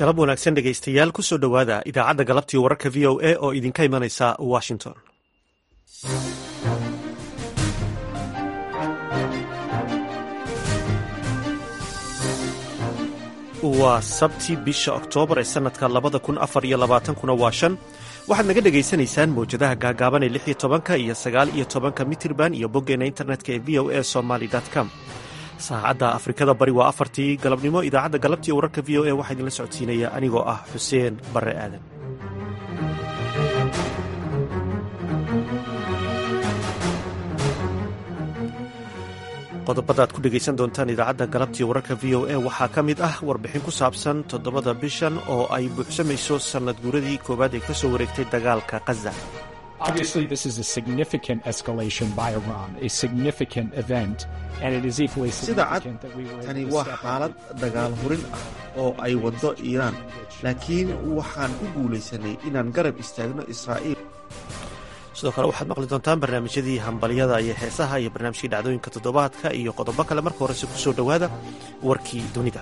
galab wanaagsan dhegaystayaal kusoo dhowaada idaacadda galabtii wararka v o a oo idinka imanaysa washington waa sabti bisha oktoobar ee sanadka labada kun afar iyo labaatankuna waa shan waxaad naga dhegaysanaysaan mawjadaha gaagaaban ee lix iyo tobanka iyo sagaal iyo tobanka mitirban iyo boggeena internetka ee v o a somaly com saacadda afrikada bari waa afartii galabnimo idaacadda galabtii wararka v o a waxaa idinla socodsiinaya anigoo ah xuseen barre aadan qodobada aad ku dhegaysan doontaan idaacadda galabtii wararka v o a waxaa ka mid ah warbixin ku saabsan toddobada bishan oo ay buuxsamayso sannad guuradii koowaad ee ka soo wareegtay dagaalka khaza sida cad tani waa xaalad dagaal hurin ah oo ay waddo iiraan laakiin waxaan ku guulaysanay inaan garab istaagno israa'iil sidoo kale waxaad maqli doontaan barnaamijyadii hambalyada iyo heesaha iyo barnaamijkii dhacdooyinka toddobaadka iyo qodobo kale marka horese ku soo dhowaada warkii dunida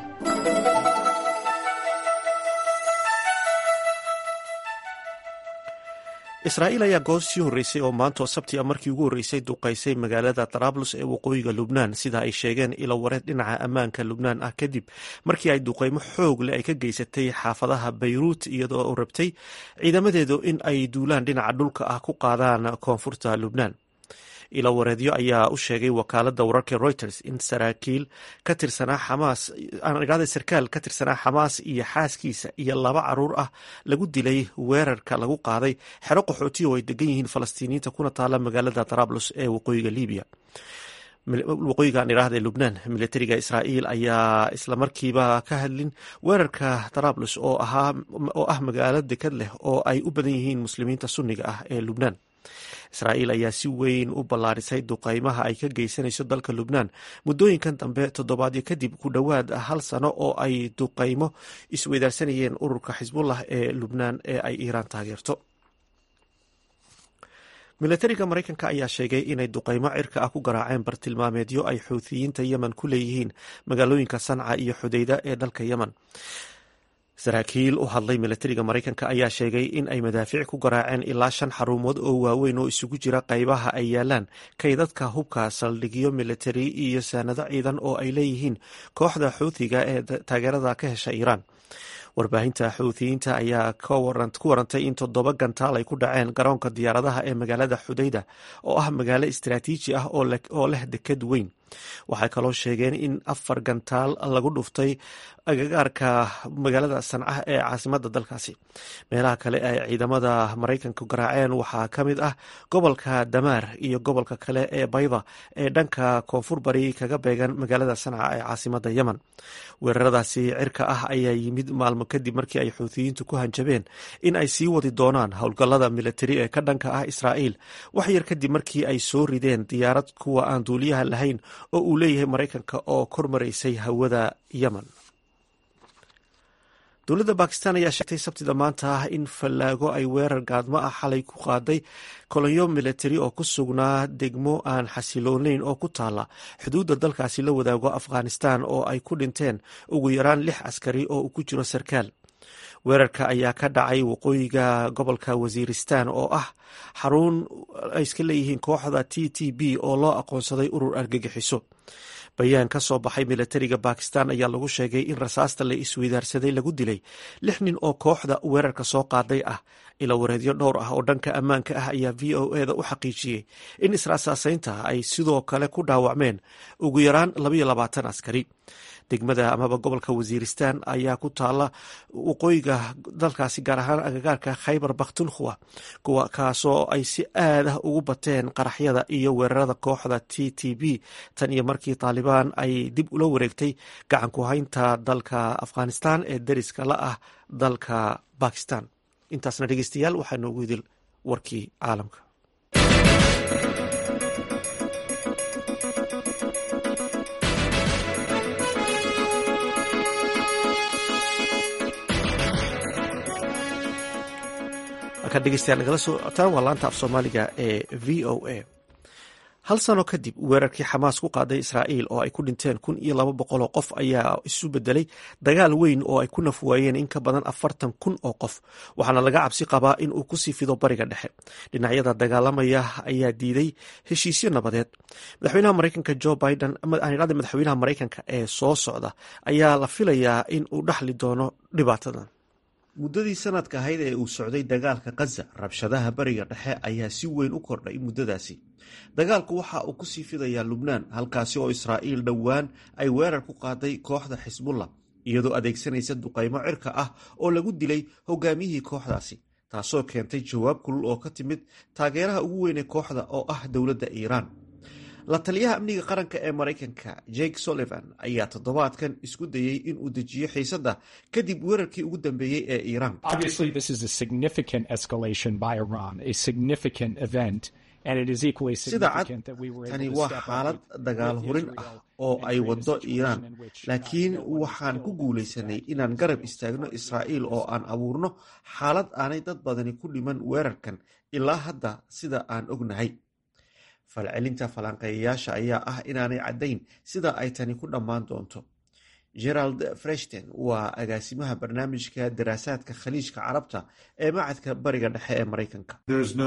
israa'iil ayaa goos sii horreysay oo maantoo sabti a markii ugu horreysay duqaysay magaalada tarablus ee waqooyiga lubnaan sida ay sheegeen ilo wareed dhinaca ammaanka lubnaan ah kadib markii ay duqaymo xoog leh ay ka geysatay xaafadaha bayruut iyadoo u rabtay ciidamadeedu in ay duulaan dhinaca dhulka ah ku qaadaan koonfurta lubnaan ilo wareedyo ayaa u sheegay wakaalada wararka reuters in saraakiil ka tirsanaa xamaas aanidhahda sarkaal ka tirsanaa xamaas iyo xaaskiisa iyo laba caruur ah lagu dilay weerarka lagu qaaday xero qaxootiya oo ay degan yihiin falastiiniyiinta kuna taala magaalada tarablus ee waqooyiga libiya waqooyiga aan idhaahda lubnaan militariga israa'iil ayaa islamarkiiba ka hadlin weerarka tarablus oo ah magaalo dekad leh oo ay u badan yihiin muslimiinta sunniga ah ee lubnaan israa'iil ayaa si weyn u ballaarisay duqaymaha ay ka geysanayso dalka lubnaan muddooyinkan dambe toddobaadyo kadib ku dhowaad hal sano oo ay duqaymo isweydaarsanayeen ururka xisbullah ee lubnaan ee ay iiraan taageerto milatariga maraykanka ayaa sheegay inay duqaymo cirka ah ku garaaceen bartilmaameedyo ay xuuthiyiinta yemen ku leeyihiin magaalooyinka sanca iyo xudeyda ee dalka yemen saraakiil u hadlay milatariga maraykanka ayaa sheegay in ay madaafiic ku garaaceen ilaa shan xarumood oo waaweyn oo isugu jira qaybaha ay yaalaan kaydadka hubka saldhigyo militari iyo saanado ciidan oo ay leeyihiin kooxda xuuthiga ee taageerada ka hesha iiraan warbaahinta xuuthiyiinta ayaa ku warantay in toddoba gantaal ay ku dhaceen garoonka diyaaradaha ee magaalada xudayda oo ah magaalo istaraatiiji ah oo leh deked weyn waxay kaloo sheegeen in afar gantaal lagu dhuftay agagaarka magaalada sanca ee caasimada dalkaasi meelaha kale ay ciidamada maraykanka garaaceen waxaa ka mid ah gobolka damaar iyo gobolka kale ee bayda ee dhanka koonfur bari kaga beegan magaalada sanca ee caasimada yemen weeraradaasi cirka ah ayaa yimid maalmo kadib markii ay xuuthiyiintu ku hanjabeen in ay sii wadi doonaan howlgallada militari ee ka dhanka ah israa'iil wax yar kadib markii ay soo rideen diyaarad kuwa aan duuliyaha lahayn oo uu leeyahay maraykanka oo kor maraysay hawada yemen dowladda bakistan ayaa sheegtay sabtida maanta ah in fallaago ay weerar gaadmo ah xalay ku qaaday kolonyo militari oo ku sugnaa degmo aan xasiloonayn oo ku taala xuduudda dalkaasi la wadaago afghanistan oo ay ku dhinteen ugu yaraan lix askari oo uu ku jiro sarkaal weerarka ayaa ka dhacay waqooyiga gobolka wasiiristan oo ah xarun ay iska leeyihiin kooxda t t b oo loo aqoonsaday urur argagixiso bayaan ka soo baxay milatariga bakistan ayaa lagu sheegay in rasaasta la isweydaarsaday lagu dilay lix nin oo kooxda weerarka soo qaaday ah ila wareedyo dhowr ah oo dhanka ammaanka ah ayaa v o e da u xaqiijiyey in israasaasaynta ay sidoo kale ku dhaawacmeen ugu yaraan labayo labaatan askari degmada amaba gobolka wasiiristan ayaa ku taala waqooyiga dalkaasi gaar ahaan agagaarka khaybar bakhtunkhwa kuwa kaasoo ay si aad ah ugu bateen qaraxyada iyo weerarada kooxda t t b tan iyo markii taalibaan ay dib ula wareegtay gacan ku haynta dalka afghanistan ee deriska la ah dalka bakistan intaasna dhegeystayaal waxaa noogu idil warkii caalamka markaad dhegeystayaal nagala soo cotaan waa laanta af soomaaliga ee v o a hal sano kadib weerarkii xamaas ku qaaday israa'iil oo ay ku dhinteen kun iyo laba boqol oo qof ayaa isu bedelay dagaal weyn oo ay ku nafwaayeen in ka badan afartan kun oo qof waxaana laga cabsi qabaa in uu kusii fido bariga dhexe dhinacyada dagaalamaya ayaa diiday heshiisyo nabadeed madaxweynaha maraykanka jo biden aanidhada madaxweynaha maraykanka ee soo socda ayaa la filayaa in uu dhaxli doono dhibaatadan muddadii sanadka ahayd ee uu socday dagaalka khaza rabshadaha bariga dhexe ayaa si weyn u kordhay muddadaasi dagaalku waxa uu ku sii fidayaa lubnaan halkaasi oo israa'iil dhowaan ay weerar ku qaaday kooxda xisbullah iyadoo adeegsanaysa duqaymo cirka ah oo lagu dilay hogaamiyihii kooxdaasi taasoo keentay jawaab kulul oo ka timid taageeraha ugu weyn ee kooxda oo ah dowladda iiraan la taliyaha amniga qaranka ee maraykanka jake sullivan ayaa toddobaadkan isku dayey in uu dejiyo xiisadda kadib weerarkii ugu dambeeyey ee iiraan sida cad tani waa xaalad dagaal hurin ah oo ay waddo iiraan laakiin waxaan ku guulaysanay inaan garab istaagno israa'iil oo aan abuurno xaalad aanay dad badani ku dhiman weerarkan ilaa hadda sida aan ognahay falcelinta falanqeeyayaasha ayaa ah inaanay caddayn sida ay tani ku dhammaan doonto gerald freshten waa agaasimaha barnaamijka daraasaadka khaliijka carabta ee macadka bariga dhexe ee maraykanka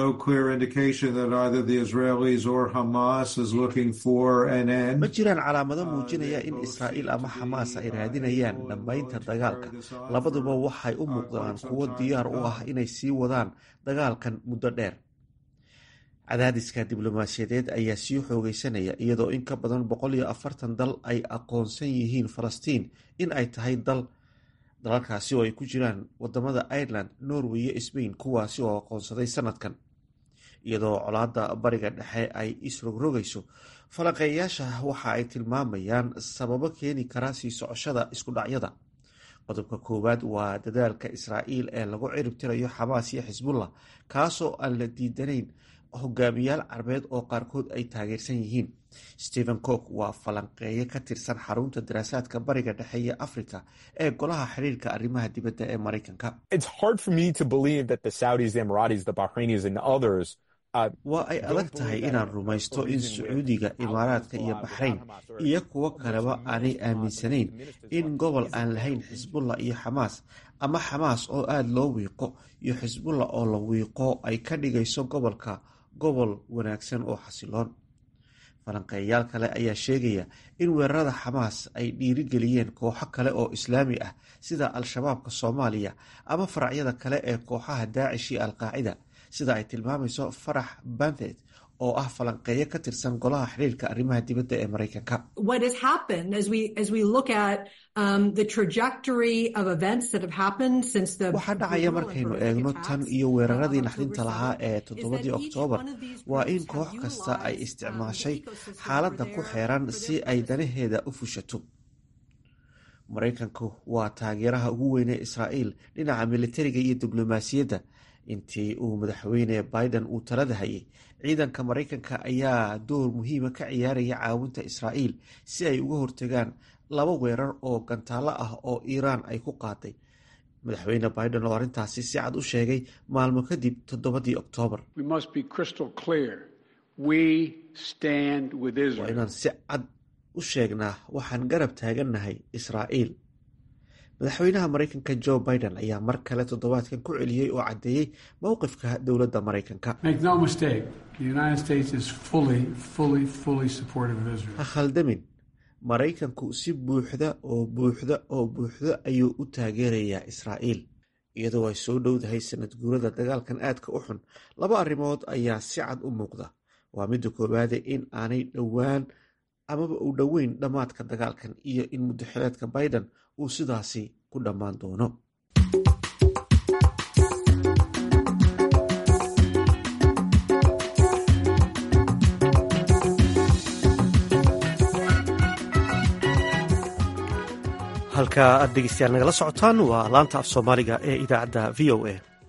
ma jiraan calaamado muujinaya in israa'iil ama xamaas ay raadinayaan dhammaynta dagaalka labaduba waxay u muuqdaan kuwo diyaar u ah inay sii wadaan dagaalkan muddo dheer cadaadiska diblomaasiyadeed ayaa sii xoogeysanaya iyadoo in ka badan boqol iyo afartan dal ay aqoonsan yihiin falastiin in ay tahay dal dalalkaasi oo ay ku jiraan wadamada ireland norway iyo sbain kuwaasi oo aqoonsaday sanadkan iyadoo colaada bariga dhexe ay isrogrogayso falanqeeyayaasha waxa ay tilmaamayaan sababo keeni kara sii socoshada iskudhacyada qodobka koowaad waa dadaalka israa'iil ee lagu ciribtirayo xamaas iyo xisbullah kaasoo aan la diidanayn hogaamiyaal carbeed oo qaarkood ay taageersan yihiin stephen cook waa falanqeeye ka tirsan xarunta daraasaadka bariga dhexe iyo africa ee golaha xiriirka arrimaha dibadda ee maraykanka waa ay adag tahay inaan rumaysto in sacuudiga imaaraadka iyo baxrayn iyo kuwo kaleba aanay aaminsanayn in gobol aan lahayn xisbullah iyo xamaas ama xamaas oo aada loo wiiqo iyo xisbullah oo la wiiqo ay ka dhigayso gobolka gobol wanaagsan oo xasiloon falanqeeyayaal kale ayaa sheegaya in weerarada xamaas ay dhiirigeliyeen kooxo kale oo islaami ah sida al-shabaabka soomaaliya ama faracyada kale ee kooxaha daacish iyo alqaacida sida ay tilmaamayso farax banthed oo ah falanqeeyo ka tirsan golaha xiriirka arrimaha dibadda ee maraykanka waxaa dhacaya markaynu eegno tan iyo weeraradii naxdinta lahaa ee toddobadii oktoobar waa in koox kasta ay isticmaashay xaaladda ku xeeran si ay danaheeda u fushato maraykanku waa taageeraha ugu weyn ee israa'iil dhinaca militariga iyo diblomaasiyadda intii uu madaxweyne biden uu talada hayay ciidanka maraykanka ayaa door muhiima ka ciyaaraya caawinta israa'iil si ay uga hortagaan laba weerar oo gantaalo ah oo iiraan ay ku qaaday madaxweyne biden oo arrintaasi si cad u sheegay maalmo kadib toddobadii oktoobar waa inaan si cad u sheegnaa waxaan garab taagannahay israa'iil madaxweynaha maraykanka jo biden ayaa mar kale toddobaadkan ku celiyey oo caddeeyey mowqifka dowladda maraykanka ha khaldamin maraykanku si buuxda oo buuxda oo buuxda ayuu u taageerayaa israa'iil iyadoo ay soo dhowdahay sanad guurada dagaalkan aadka u xun laba arrimood ayaa si cad u muuqda waa midda koowaade in aanay dhowaan amaba uu dhoweyn dhammaadka dagaalkan iyo in muddaxileedka biden uu sidaasi ku dhammaan doono halka aad dhegeystayaal nagala socotaan waa laanta af soomaaliga ee idaacadda v o a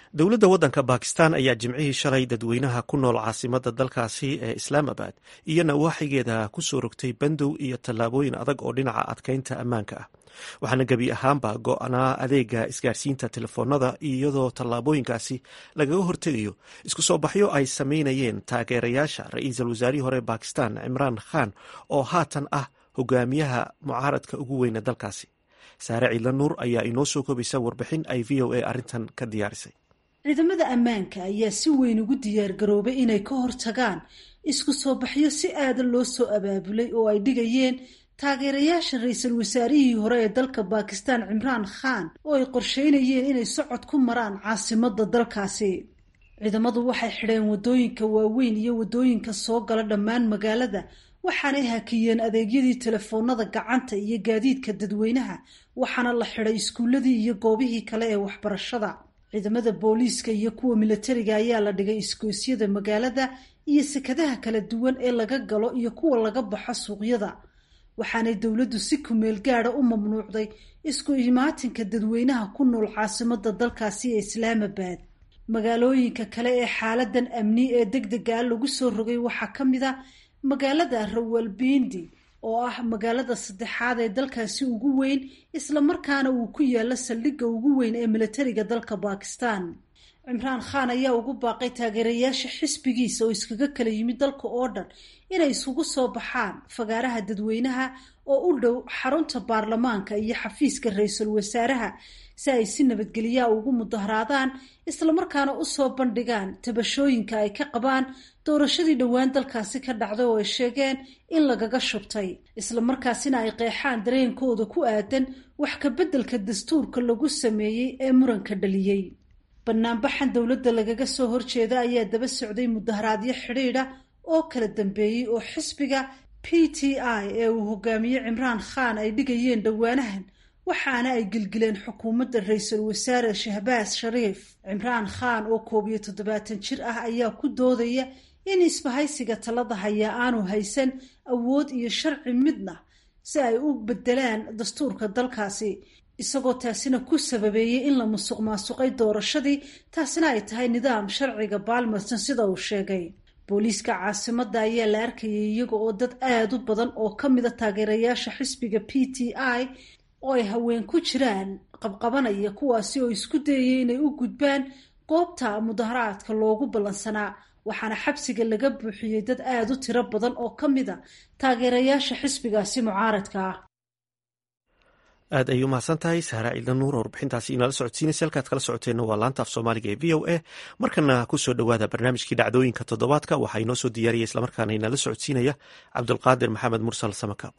dowladda waddanka bakistan ayaa jimcihii shalay dadweynaha ku nool caasimada dalkaasi ee islaamabad iyo nawaaxigeeda ku soo rogtay bandow iyo tallaabooyin adag oo dhinaca adkeynta ammaanka ah waxaana gebi ahaanba go-naa adeega isgaarsiinta telefoonada iyadoo tallaabooyinkaasi lagaga hortegayo isku soo baxyo ay sameynayeen taageerayaasha ra-iisul wasaarihii hore bakistan cimraan khan oo haatan ah hogaamiyaha mucaaradka ugu weyne dalkaasi saare ciidla nuur ayaa inoo soo koobaysa warbixin ay v o a arrintan ka diyaarisay ciidamada ammaanka ayaa si weyn ugu diyaargaroobay inay ka hortagaan isku soo baxyo si aadan loo soo abaabulay oo ay dhigayeen taageerayaasha ra-iisul wasaarihii hore ee dalka bakistan cimraan khan oo ay qorsheynayeen inay socod ku maraan caasimada dalkaasi ciidamadu waxay xidheen waddooyinka waaweyn iyo waddooyinka soo gala dhammaan magaalada waxaanay hakiyeen adeegyadii telefoonada gacanta iyo gaadiidka dadweynaha waxaana la xidhay iskuuladii iyo goobihii kale ee waxbarashada ciidamada booliiska iyo kuwa milatariga ayaa la dhigay iskoosyada magaalada iyo sekadaha kala duwan ee laga galo iyo kuwa laga baxo suuqyada waxaanay dowladdu si kumeel gaada u mamnuucday isku imaatinka dadweynaha ku nool caasimada dalkaasi ee islaamabad magaalooyinka kale ee xaaladan amni ee deg dega lagu soo rogay waxaa ka mid a magaalada rawalbindi oo ah magaalada saddexaad ee dalkaasi ugu weyn islamarkaana uu ku yaalo saldhigga ugu weyn ee milatariga dalka bakistan cimraan khan ayaa ugu baaqay taageerayaasha xisbigiisa oo iskaga kala yimid dalka oo dhan inay isugu soo baxaan fagaaraha dadweynaha oo u dhow xarunta baarlamaanka iyo xafiiska ra-iisul wasaaraha si ay si nabadgelyaa ugu mudaharaadaan islamarkaana usoo bandhigaan tabashooyinka ay ka qabaan doorashadii dhowaan dalkaasi ka dhacday oo ay sheegeen in lagaga shubtay islamarkaasina ay qeexaan dareenkooda ku aadan wax ka beddelka dastuurka lagu sameeyey ee muranka dhaliyey banaanbaxan dowladda lagaga soo horjeeda ayaa daba socday mudaharaadyo xidhiidha oo kala dambeeyey oo xisbiga p t i ee uu hogaamiye cimraan khan ay dhigayeen dhowaanahan waxaana ay gilgileen xukuumadda ra-iisul wasaare shahbaas shariif cimraan khan oo koob iyo toddobaatan jir ah ayaa ku doodaya in isbahaysiga talada hayaa aanu haysan awood iyo sharci midna si ay u bedelaan dastuurka dalkaasi isagoo taasina ku sababeeyey in la musuq maasuqay doorashadii taasina ay tahay nidaam sharciga baalmarsan sida uu sheegay booliiska caasimada ayaa la arkayay iyaga oo dad aada u badan oo ka mida taageerayaasha xisbiga p t i oo ay haween ku jiraan qabqabanaya kuwaasi oo isku dayayay inay u gudbaan goobta mudaharaadka loogu ballansanaa waxaana xabsiga laga buuxiyey dad aada u tiro badan oo ka mid a taageerayaasha xisbigaasi mucaaradka ah aad ayay umahadsan tahay sahra ciidla nuur oo warbixintaasi inala socodsiinaysa halkaad kala socoteenna waa laanta af soomaaliga ee v o a markana kusoo dhowaada barnaamijkii dhacdooyinka toddobaadka waxaa inoo soo diyaariya islamarkaana inala socodsiinaya cabdulqaadir maxamed mursal samakaab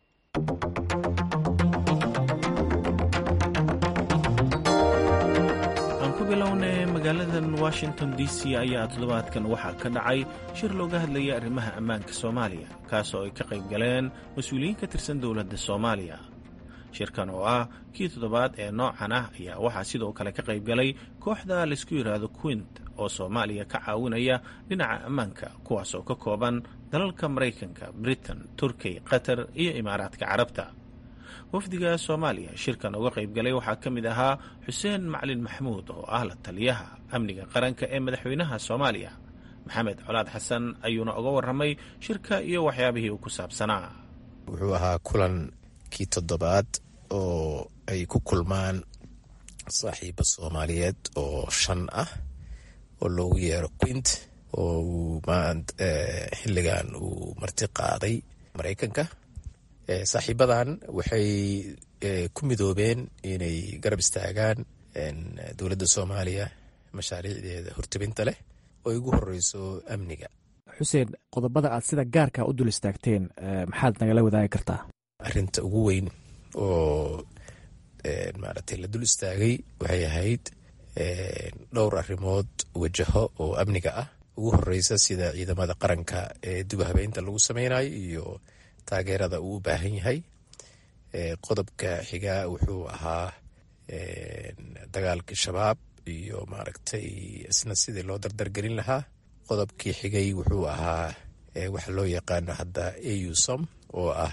aan ku bilownay magaaladan washington d c ayaa toddobaadkan waxaa ka dhacay shir looga hadlayay arrimaha ammaanka soomaaliya kaas oo ay ka qayb galeen mas-uuliyiin ka tirsan dowladda soomaaliya shirkan oo ah kii toddobaad ee noocan ah ayaa waxaa sidoo kale ka qayb galay kooxda laysku yidhaahdo quint oo soomaaliya ka caawinaya dhinaca ammaanka kuwaas oo ka kooban dalalka maraykanka britain turkiy qatar iyo imaaraadka carabta wafdiga soomaaliya shirkan uga qayb galay waxaa ka mid ahaa xuseen maclin maxmuud oo ah la taliyaha amniga qaranka ee madaxweynaha soomaaliya maxamed colaad xasan ayuuna uga warramay shirka iyo waxyaabihii uu ku saabsanaa wuxuu ahaa kulan kii toddobaad oo ay ku kulmaan saaxiibo soomaaliyeed oo shan ah oo loogu yeero quint oo uu xilligan uu marti qaaday maraykanka saaxiibadan waxay ku midoobeen inay garab istaagaan dowladda soomaaliya mashaariicdeeda hortebinta leh oo igu horeyso amniga xuseen qodobada aad sida gaarka u dul istaagteen maxaad nagala wadaagi kartaa arinta ugu weyn oo maaragtay la dul istaagay waxay ahayd dhowr arrimood wajaho oo amniga ah ugu horeysa sida ciidamada qaranka ee dib habeynta lagu sameynayo iyo taageerada uu u baahan yahay qodobka xigaa wuxuu ahaa dagaalkii shabaab iyo maaragtay isna sidii loo dardargelin lahaa qodobkii xigay wuxuu ahaa waxa loo yaqaano hadda ausom oo ah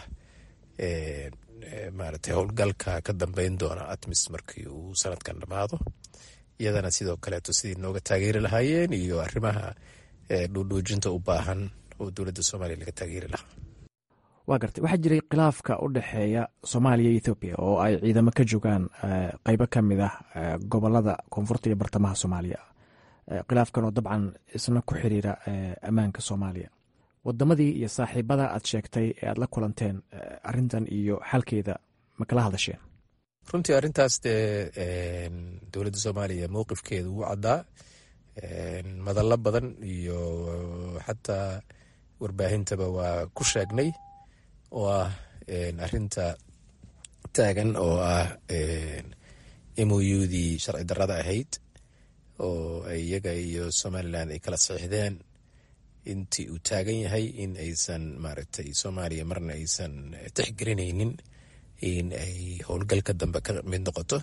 maaragtay howlgalka ka dambeyn doona atmis markii uu sanadkan dhammaado iyadana sidoo kaleeto sidii nooga taageeri lahaayeen iyo arrimaha dhuudhuujinta u baahan oo dowladda soomaaliya laga taageeri lahaa waa gartay waxaa jiray khilaafka u dhexeeya soomaaliya iyo ethoobiya oo ay ciidamo ka joogaan qeybo ka mid ah gobolada koonfurta iyo bartamaha soomaaliya khilaafkan oo dabcan isna ku xiriira ammaanka soomaaliya wadamadii iyo saaxiibada aad sheegtay ee aad la kulanteen arintan iyo xalkeeda ma kala hadasheen runtii arrintaas dee dowladda soomaaliya mowqifkeedu wuu caddaa madallo badan iyo xataa warbaahintaba waa ku sheegnay oo ah arinta taagan oo ah moudii sharci darrada ahayd oo iyaga iyo somalilan ay kala saxiixdeen intii uu taagan yahay in aysan maaragtay soomaaliya marna aysan tixgelinaynin in ay howlgalka dambe ka mid noqoto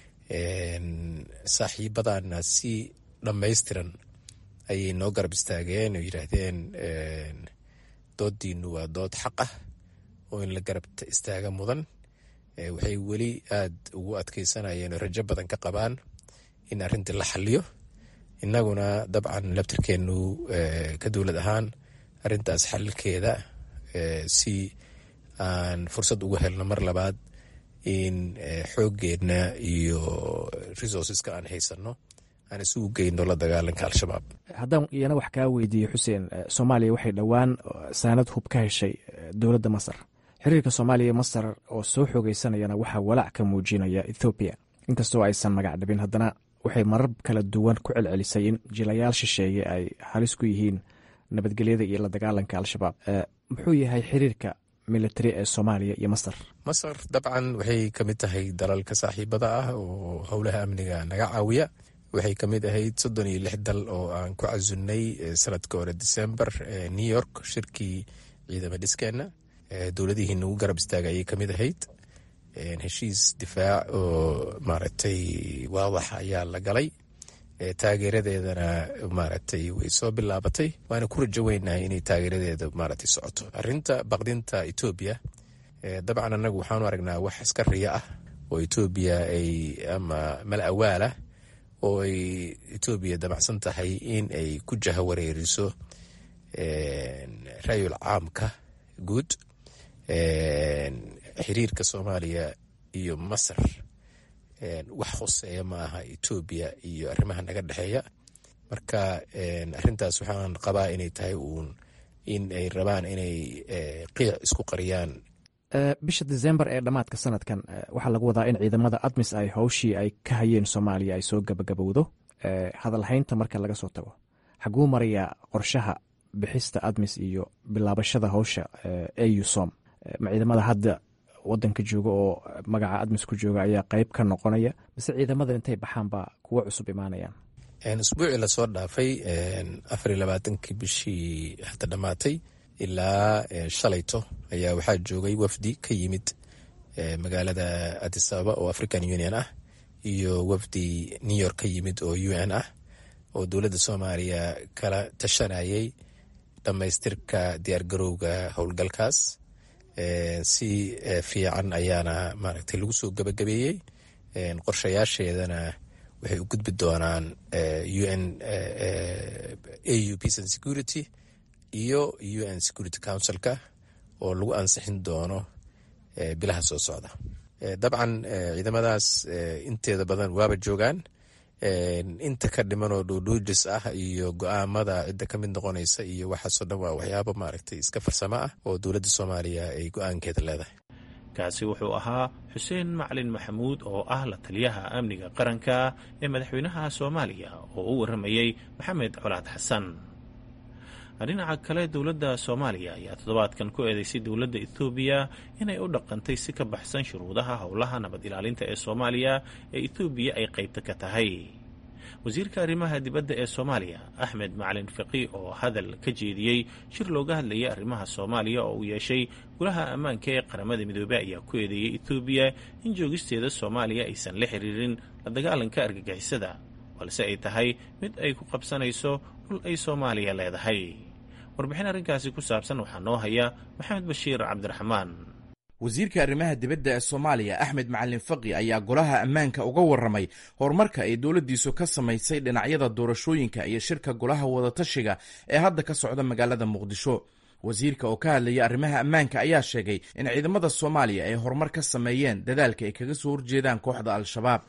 saaxiibadana si dhammaystiran ayay noo garab istaageen oo yidhaahdeen doodiinu waa dood xaq ah oo in la garab istaaga mudan waxay weli aad ugu adkeysanayeen oo rajo badan ka qabaan in arrintii la xaliyo innaguna dabcan labtirkeenu ka dowlad ahaan arrintaas xalilkeeda si aan fursad ugu helno mar labaad in xooggeedna iyo resourceska aan haysano aan isugu geyno la dagaalanka al-shabaab haddaan iyana wax kaa weydiiye xuseen soomaaliya waxay dhowaan saanad hub ka heshay dowladda masar xiriirka soomaaliya masar oo soo xoogeysanayana waxaa walaac ka muujinaya ethoobiya inkastoo aysan magac dhabin haddana waxay marar kala duwan ku celcelisay in jilayaal shisheeye ay halis ku yihiin nabadgelyada iyo la dagaalanka al-shabaab muxuu yahay xiriirka military ee soomaaliya iyo masar masar dabcan waxay ka mid tahay dalalka saaxiibada ah oo howlaha amniga naga caawiya waxay ka mid ahayd soddon iyo lix dal oo aan ku casunnay sanadka hore december new york shirkii ciidama dhiskeenna dowladihii nagu garab istaaga ayay ka mid ahayd heshiis difaac oo maaragtay waadax ayaa la galay taageeradeedana maaragtay way soo bilaabatay waana ku rajo weynahay inay taageeradeeda maaragtay socoto arrinta baqdinta etoobiya dabcan annagu waxaanu aragnaa wax iska riya ah oo etoobiya ay ama mal awaalah oo ay etoobiya damacsan tahay in ay ku jaha wareeriso rayul caamka guud xiriirka soomaaliya iyo masar wax hoseeya ma aha etoobiya iyo arrimaha naga dhexeeya marka arrintaas waxaan qabaa inay tahay uun in ay rabaan inay qiic isku qariyaan bisha december ee dhammaadka sanadkan waxaa lagu wadaa in ciidamada admis ay howshii ay ka hayeen soomaaliya ay soo gabagabowdo hadalhaynta marka laga soo tago xaguu marayaa qorshaha bixista admis iyo bilaabashada howsha au som ma ciidamada hadda wadanka jooga oo magaca admis ku jooga ayaa qeyb ka noqonaya mise ciidamada intay baxaan baa kuwo cusub imaanayaan usbuucii lasoo dhaafay afar iyo labaatankii bishii hadda dhammaatay ilaa shalayto ayaa waxaa joogay wafdi ka yimid magaalada addis ababa oo african union ah iyo wafdi new york ka yimid oo u n ah oo dowladda soomaaliya kala tashanayay dhammaystirka diyaargarowga howlgalkaas si fiican ayaana maaragtay lagu soo gabagabeeyey qorshayaasheedana waxay u gudbi doonaan u n au peace and security iyo u n security councilka oo lagu ansixin doono bilaha soo socda dabcan ciidamadaas inteeda badan waaba joogaan inta ka dhiman oo dhuudhuujis ah iyo go-aamada cidda ka mid noqonaysa iyo waxaasoo dhan waa waxyaabo maaragtay iska farsamo ah oo dowladda soomaaliya ay go-aankeeda leedahay kaasi wuxuu ahaa xuseen macalin maxamuud oo ah la taliyaha amniga qaranka ee madaxweynaha soomaaliya oo u warramayey maxamed colaad xasan dhinaca kale dowladda soomaaliya ayaa toddobaadkan ku eedeysay dowladda etoobiya inay u dhaqantay si ka baxsan shuruudaha howlaha nabad ilaalinta ee soomaaliya ee etoobiya ay qaybta ka tahay wasiirka arrimaha dibadda ee soomaaliya axmed macalin fiqi oo hadal ka jeediyey shir looga hadlayay arrimaha soomaaliya oo uu yeeshay golaha ammaanka ee qaramada midoobey ayaa ku eedeeyey etoobiya in joogisteeda soomaaliya aysan la xiriirin la dagaalanka argagixisada balse ay tahay mid ay ku qabsanayso dhul ay soomaaliya leedahay warbixin arrinkaasi ku saabsan waxaa noo haya maxamed bashiir cabdiraxmaan wasiirka arrimaha dibadda ee soomaaliya axmed macalin faqi ayaa golaha ammaanka uga warramay horumarka ay dowladdiisu ka samaysay dhinacyada doorashooyinka iyo shirka golaha wadatashiga ee hadda ka socda magaalada muqdisho wasiirka oo ka hadlayay arrimaha ammaanka ayaa sheegay in ciidamada soomaaliya ay horumar ka sameeyeen dadaalka ay kaga soo horjeedaan kooxda al-shabaab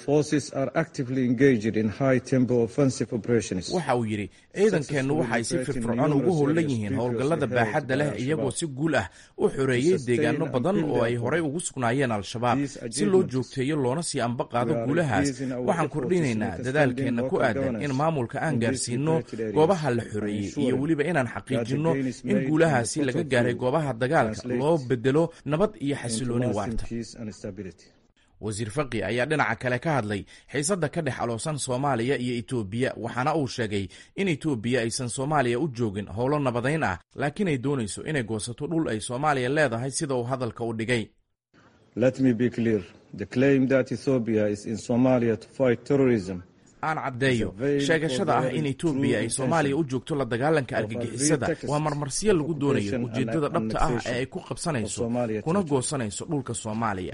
waxa uu yidhi ciidankeennu waxa ay si firfircoon ugu howlan yihiin howlgallada baaxadda leh iyagoo si guul ah u xoreeyey deegaano badan oo ay horay ugu sugnaayeen al-shabaab si loo joogteeyo loona sii amba qaado guulahaas waxaan kordhinaynaa dadaalkeenna ku aadan in maamulka aan gaarsiino goobaha la xoreeyey iyo weliba inaan xaqiijinno in guulahaasi laga gaaray goobaha dagaalka loo bedelo nabad iyo xasilooni waarta wasiir faqi ayaa dhinaca kale ka hadlay xiisadda ka dhex aloosan soomaaliya iyo etoobiya waxaana uu sheegay in etoobiya aysan soomaaliya u joogin howlo nabadayn ah laakiin ay doonayso inay goosato dhul ay soomaaliya leedahay sida uu hadalka u dhigay aan caddeeyo sheegashada ah in etoobiya ay soomaaliya u joogto la dagaalanka argagixisada waa marmarsiyo lagu doonayo ujeeddada dhabta ah ee ay ku qabsanayso kuna goosanayso dhulka soomaaliya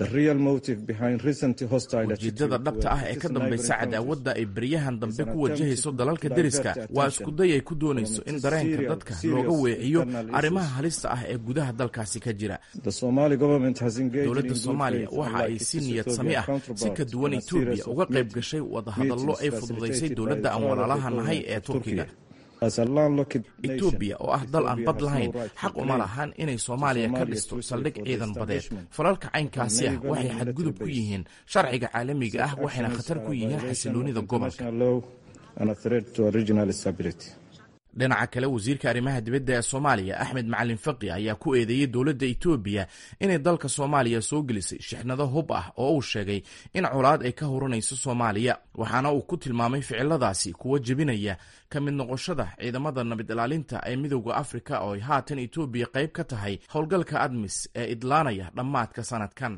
ujeeddada dhabta ah ee ka dambaysa cadaawadda ay beryahan dambe ku wajahayso dalalka deriska waa iskuday ay ku doonayso in dareenka dadka looga weeciyo arrimaha halista ah ee gudaha dalkaasi ka jira dowladda soomaaliya waxa ay si niyad sami ah si ka duwan etoobiya uga qayb gashay wadahadallo ay fududaysay dowladda aan walaalaha nahay ee turkiga etoobiya oo ah dal aan bad lahayn xaq uma lahan inay soomaaliya ka dhisto saldhig ciidan badeed falalka caynkaasi ah waxay xadgudub ku yihiin sharciga caalamiga ah waxayna khatar ku yihiin xasiloonida gobolka dhinaca kale wasiirka arrimaha dibadda ee soomaaliya axmed macalin faqi ayaa ku eedeeyey dowladda etoobiya inay dalka soomaaliya soo gelisay shixnado hub ah oo uu sheegay in colaad ay ka huranayso soomaaliya waxaana uu ku tilmaamay ficiladaasi kuwa jebinaya ka mid noqoshada ciidamada nabad ilaalinta ee midowda afrika oo ay haatan etoobiya qayb ka tahay howlgalka admis ee idlaanaya dhammaadka sanadkan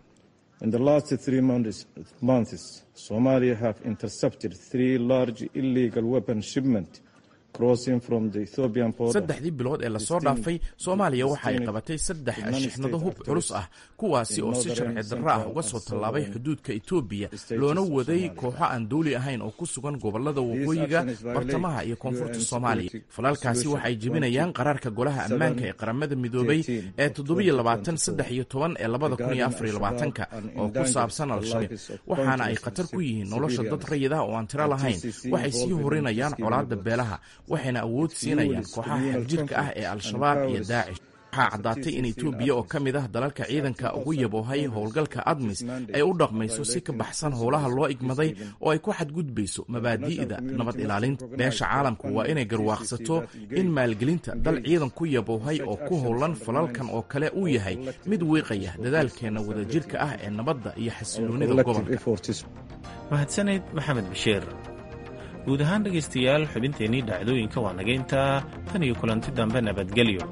saddexdii bilood ee lasoo dhaafay soomaaliya waxa ay qabatay saddex shixnado hub culus ah kuwaasi oo si sharci darro ah uga soo tallaabay xuduudka etoobiya loona waday kooxo aan dowli ahayn oo ku sugan gobolada waqooyiga bartamaha iyo koonfurta soomaaliya falalkaasi waxay jebinayaan qaraarka golaha ammaanka ee qaramada midoobay ee toddobiyo labaatan saddex iyo toban ee labada kun iyo afar iyo labaatanka oo ku saabsan al-shabaab waxaana ay khatar ku yihiin nolosha dad rayid ah oo aan tiro lahayn waxay sii horinayaan colaadda beelaha waxayna awood siinayaan kooxaha xagjirka ah ee al-shabaab iyo daacish waxaa caddaatay in etoobiya oo ka mid ah dalalka ciidanka ugu yaboohay howlgalka admis ay u dhaqmayso si ka baxsan howlaha loo igmaday oo ay ku xadgudbayso mabaadi'da nabad ilaalinta beesha caalamku waa inay garwaaqsato in maalgelinta dal ciidan ku yaboohay oo ku howlan falalkan oo kale uu yahay mid wiiqaya dadaalkeenna wadajirka ah ee nabadda iyo xasiloonida gobolka mahadsaneyd maxamed bashiir guud ahaan dhegaystayaal xubinteennii dhacdooyinka waa naga intaa tan iyo kulanti dambe nabadgelyo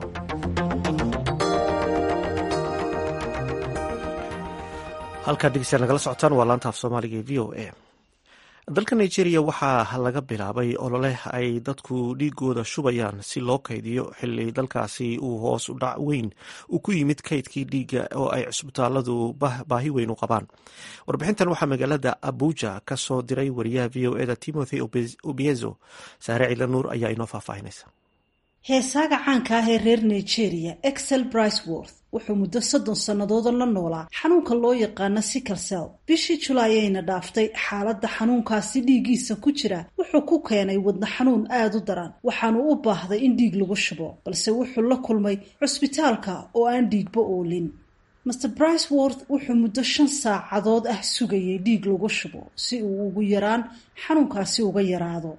halkaad dhegeystayaal nagala socotaan waa laanta af soomaaliga ee v o a dalka nigeria waxaa laga bilaabay olole ay dadku dhiigooda shubayaan si loo kaydiyo xili dalkaasi uu hoos u dhac weyn uu ku yimid kaydkii dhiigga oo ay cusbitaaladu baahi weyn u qabaan warbixintan waxaa magaalada abuja ka soo diray wariyaha v o eda timothy obiezo saare cila nuur ayaa inoo faahfaahinaysa heesaaga caanka ah ee reer nigeria excel briceworth wuxuu muddo soddon sannadoodoo la noolaa xanuunka loo yaqaano sicalsel bishii julaay ayna dhaaftay xaaladda xanuunkaasi dhiiggiisa ku jira wuxuu ku keenay wadna xanuun aada u daran waxaanu u baahday in dhiig lagu shubo balse wuxuu la kulmay cusbitaalka oo aan dhiigba oolin master briceworth wuxuu muddo shan saacadood ah sugayay dhiig lagu shubo si uu ugu yaraan xanuunkaasi uga yaraado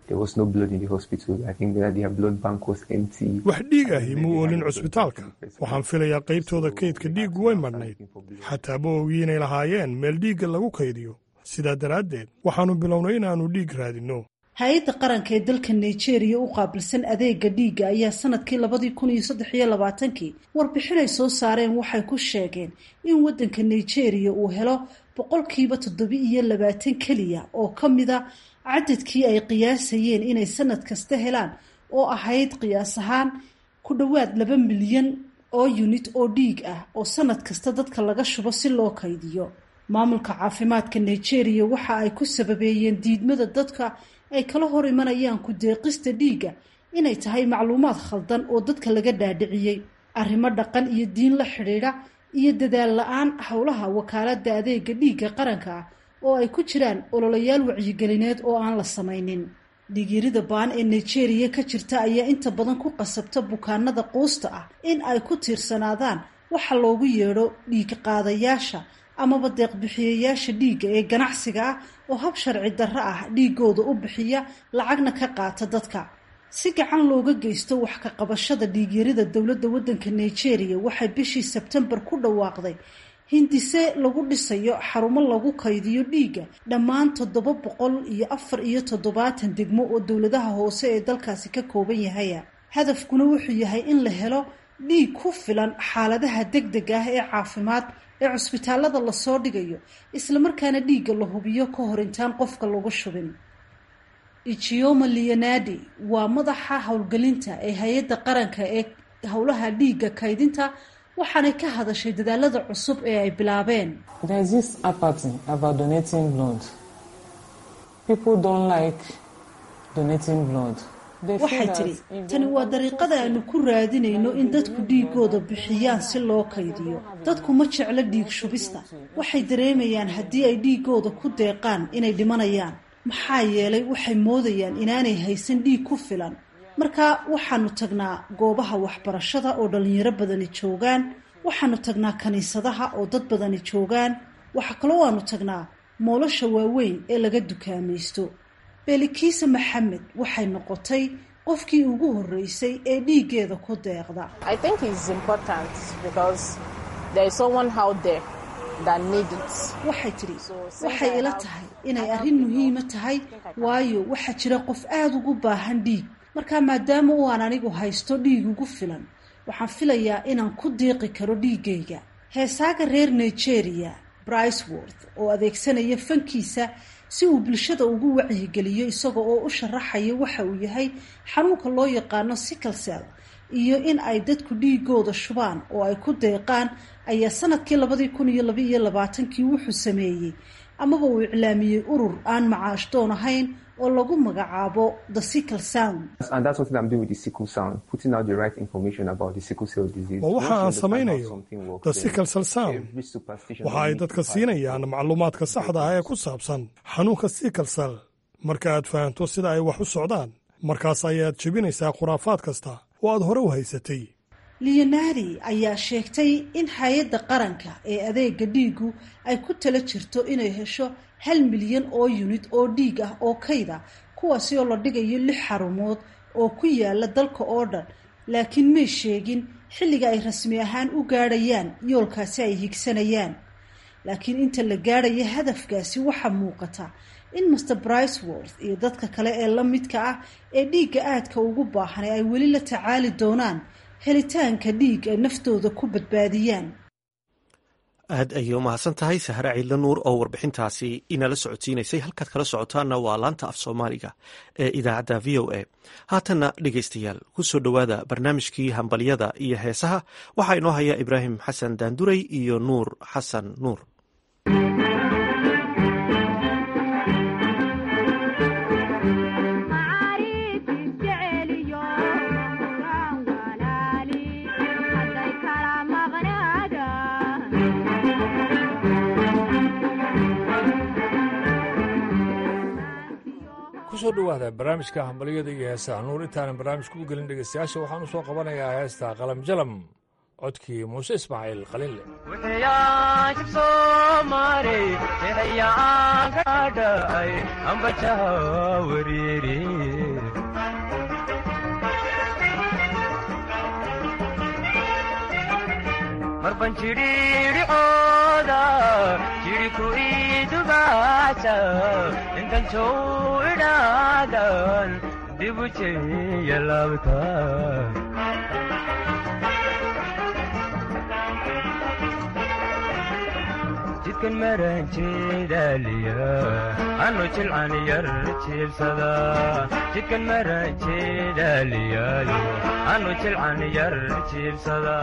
wax dhiig ahi muu oolin cusbitaalka waxaan filayaa qaybtooda kaydka dhiiggu way madhnayd xataa ma ogi inay lahaayeen meel dhiigga lagu kaydiyo sidaa daraaddeed waxaannu bilownay inaannu dhiig raadinno hay-adda qaranka ee dalka nigeria u qaabilsan adeega dhiigga ayaa sanadkii labadii kun iyo saddex iyo labaatankii warbixin ay soo saareen waxay ku sheegeen in waddanka nigeria uu helo boqolkiiba toddoba iyo labaatan keliya oo ka mida cadadkii ay qiyaasayeen inay sanad kasta helaan oo ahayd qiyaas ahaan ku dhowaad laba milyan oo yunit oo dhiig ah oo sanad kasta dadka laga shubo si loo kaydiyo maamulka caafimaadka nigeria waxa ay ku sababeeyeen diidmada dadka ay kala hor imanayaan ku deeqista dhiigga inay tahay macluumaad khaldan oo dadka laga dhaadhiciyey arrimo dhaqan iyo diin la xidhiidha iyo dadaal la-aan howlaha wakaaladda adeega dhiigga qaranka ah oo ay ku jiraan ololayaal wacyigelineed oo aan la samaynin dhiigyarida baan ee nigeria ka jirta ayaa inta badan ku qasabta bukaanada quusta ah in ay ku tiirsanaadaan waxa loogu yeedho dhiig qaadayaasha amaba deeqbixiyayaasha dhiigga ee ganacsiga ah oo hab sharci darro ah dhiigooda u bixiya lacagna ka qaata dadka si gacan looga geysto wax ka qabashada dhiigyarida dowladda waddanka nigeria waxay bishii sebtembar ku dhawaaqday hindise lagu dhisayo xarumo lagu kaydiyo dhiigga dhammaan toddoba boqol iyo afar iyo toddobaatan degmo oo dowladaha hoose ee dalkaasi ka kooban yahaya hadafkuna wuxuu yahay in la helo dhiig ku filan xaaladaha degdeg ah ee caafimaad ee cusbitaalada lasoo dhigayo islamarkaana dhiigga la hubiyo ka hor intaan qofka lagu shubin ichioma leonadi waa madaxa howlgelinta ee hay-adda qaranka ee howlaha dhiigga kaydinta waxaanay ka hadashay dadaalada cusub ee ay bilaabeen waxay tidhi tani waa dariiqada aanu ku raadinayno in dadku dhiigooda bixiyaan si loo kaydiyo dadku ma jeclo dhiig shubista waxay dareemayaan haddii ay dhiigooda ku deeqaan inay dhimanayaan maxaa yeelay waxay moodayaan inaanay haysan dhiig ku filan marka waxaanu tagnaa goobaha waxbarashada oo dhalinyaro badani joogaan waxaanu tagnaa kiniisadaha oo dad badani joogaan waxa kaloo waanu tagnaa moolasha waaweyn ee laga dukaamaysto beelikiisa maxamed waxay noqotay qofkii ugu horreysay ee dhiiggeeda ku deeqda waxay tidhi waxay ila tahay inay arrin muhiima tahay waayo waxaa jira qof aada ugu baahan dhiig markaa maadaama u aan anigu haysto dhiig ugu filan waxaan filayaa inaan ku diiqi karo dhiiggayga heesaaga reer nigeria briceworth oo adeegsanaya fankiisa si uu bulshada ugu wacyigeliyo isaga oo u sharaxaya waxa uu yahay xanuunka loo yaqaano siclesel iyo in ay dadku dhiigooda shubaan oo ay ku deeqaan ayaa sanadkii labadii kun iyo laba iyo labaatankii wuxuu sameeyey amaba uu iclaamiyey urur aan macaash doon ahayn oo lagu magacaabo the sickle sound waa waxa aan samaynayo the sickle cell sound waxa ay dadka siinayaan macluumaadka saxda ah ee ku saabsan xanuunka sickle cell marka aad fahanto sida ay wax u socdaan markaas ayaad jebinaysaa khuraafaad kasta oo aad hore u haysatay leonari ayaa sheegtay in hay-adda qaranka ee adeega dhiigu ay ku tala jirto inay hesho hal milyan oo yunid oo dhiig ah oo kayda kuwaasi oo la dhigayo lix xarumood oo ku yaala dalka oo dhan laakiin may sheegin xilliga ay rasmi ahaan u gaadhayaan yoolkaasi ay higsanayaan laakiin inta la gaadhaya hadafkaasi waxaa muuqata in master briceworth iyo dadka kale ee la midka ah ee dhiigga aadka ugu baahan ee ay weli la tacaali doonaan helitaanka dhiig ay naftooda ku badbaadiyaan aad ayay u mahadsan tahay sahre ciidla nuur oo warbixintaasi inala socodsiinaysay halkaad kala socotaanna waa laanta af soomaaliga ee idaacadda v o a haatanna dhegaystayaal ku soo dhowaada barnaamijkii hambalyada iyo heesaha waxaa inoo haya ibraahim xasan daanduray iyo nuur xasan nuur kusoo dhowaada barnaamijka hambalyada iyo heesaha nuur intaanan barnaamijka u gelin dhegaystayaasha waxaan u soo qabanayaa heesta qalam jalam codkii muuse ismaaciil qalinle marban jidhiidhicooda jidhiku idugaasa intan jow idhaadan dibu jeya laabta jidkan maranjeedaliya anu jilcan yar jiibsada jidkan maranjeedaliyayo anu jilcan yar jiibsada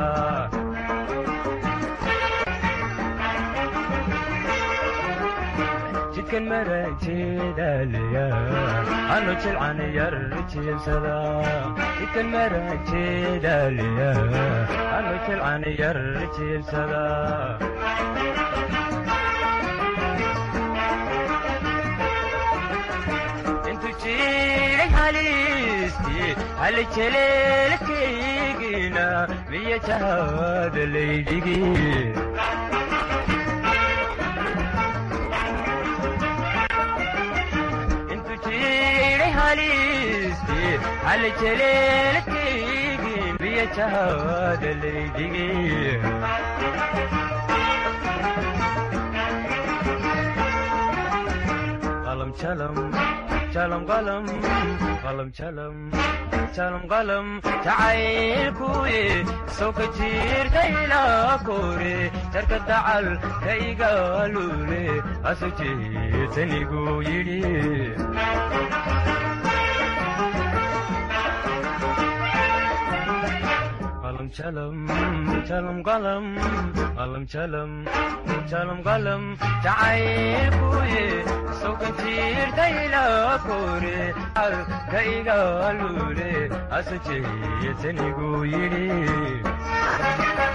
jidkan maranjeedaliya anu jilcan yar jiibsada jidkan maranjeedaliya anu jilcan yar jiibsada intu jiray haliistii hali jeleelkaygina miya jahada laydhigi intu jiray haliistii hali jeleelkaygi miya jahada laydhigi qalam jalam jalam qalam qalam jalam jalam qalam jacaylkuye soo ka jiirta ilaa kore jarka dacal ka igaalule asu jeetanigu yidhi qalam jalam jalam qalam qalam jalam jalam qalam jacaylkuye soo ka jiirta ilaa kore ka igaalule asu jeetanigu yidhi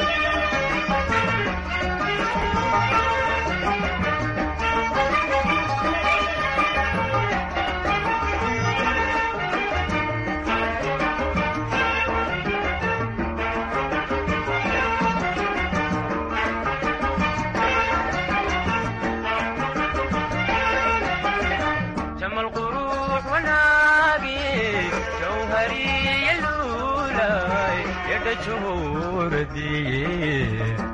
جمال قروح وناقي جوهري اللولاي يد شهور دي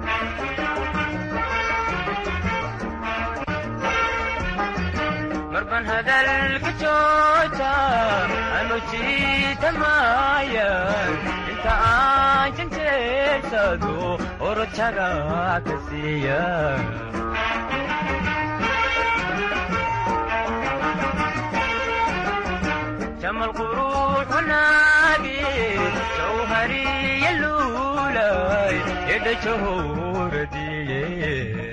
مربن هذا الكجوجة أنا جيت مايا انت عاجن تيرسدو ورتشاقا كسيا جمال قروح وناقي جوهري اللولاي يد شهور دي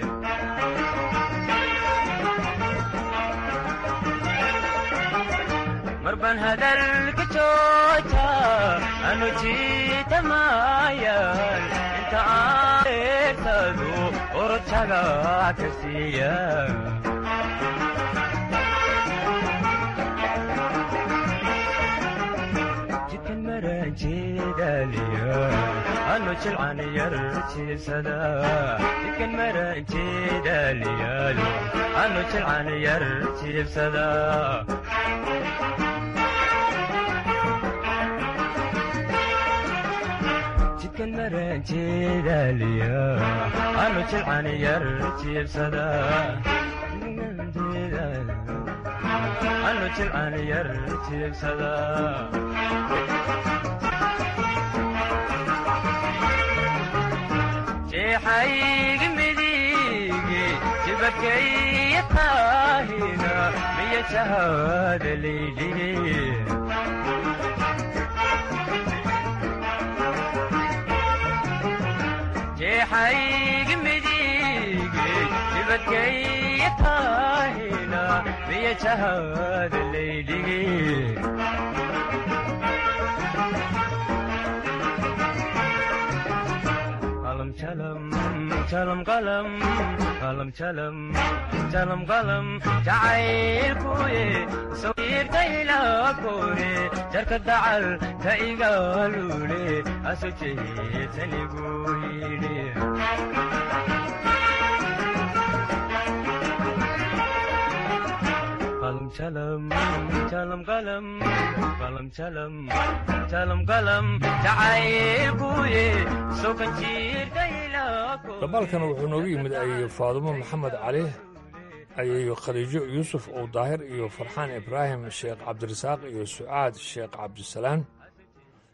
مربن هذا الكتوتا أنا جيت مايا انت عارف تدو ورتشاقا كسيا jidkan maranjeedaliya anu jilcan yar jiibsada jidkan maranjeedaliyaalo anu jilcan yar jiibsada jidkan maranjeedaliya anu jilcan yar jiibsada anu jilcan yar jiibsada jeexaygi midigi jibakaya taahina miya jahada laydhigi jeexaygi midigi jibakaya taahina miya jahada laydhigi qalam jalam jalam qalam qalam jalam jalam qalam jacaylkuye soo jiirta ilaa kore jarka dacal ka igaalule asu jeetanigu yidhi qalam jalam jalam qalam qalam jalam jalam qalam jacaylkuye soo kan jiirta ilaa kore dabaalkan wuxuu noogu yimid ay faadumo maxamed cali ayayo khadiijo yuusuf ow daahir iyo farxaan ibraahim sheekh cabdirasaaq iyo sucaad sheekh cabdisalaan